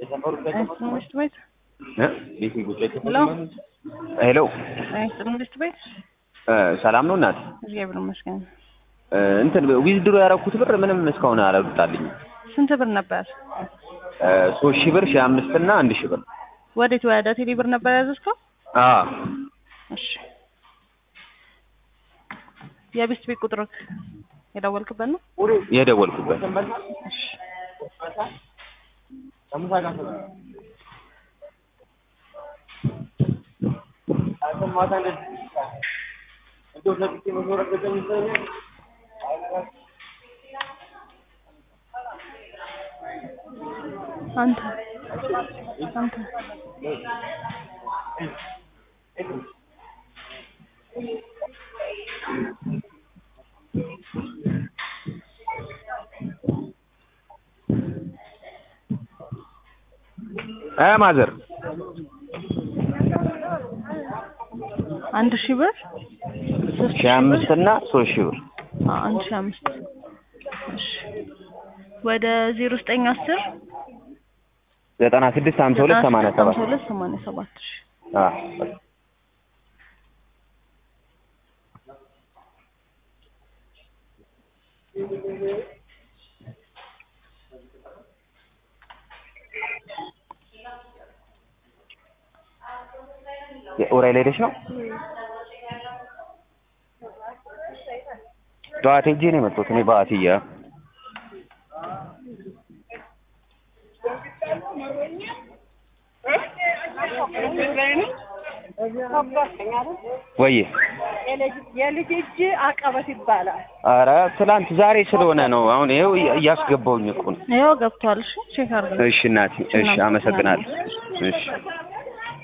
ትምህርት ቤት ሄሎ ሄሎ ትምህርት ቤት እ ሰላም ነው እናት? እግዚአብሔር ይመስገን። እ እንትን ዊዝድሮ ያደረኩት ብር ምንም እስካሁን አላወጣልኝም። ስንት ብር ነበር? እ ሶስት ሺህ ብር ሺህ አምስት እና አንድ ሺህ ብር ወዴት ወደ ቴሌ ብር ነበር ያዘዝከው? አ እሺ የቤስት ቤት ቁጥር የደወልክበት ነው? የደወልኩበት እሺ አንተ አንተ እ ማዘር አንድ ሺህ ብር ሶስት ሺህ አምስት እና ሶስት ሺህ ብር አ- አንድ ሺህ አምስት እሺ ወደ ዜሮ ዘጠኝ አስር ዘጠና ስድስት ሀምሳ ሁለት ሰማንያ ሰባት ሀምሳ ሁለት ሰማንያ ሰባት እሺ አ ኡራኤል ሄደሽ ነው? ጠዋት ሄጄ ነው የመጣሁት እኔ በአትያ ወይ የልጅ እጅ አቀበት ይባላል። ኧረ ትላንት ዛሬ ስለሆነ ነው። አሁን ይኸው እያስገባውኝ እኮ ነው። ይኸው ገብቷል። እሺ ቼክ አድርገን እሺ እናቴ፣ እሺ አመሰግናለሁ። እሺ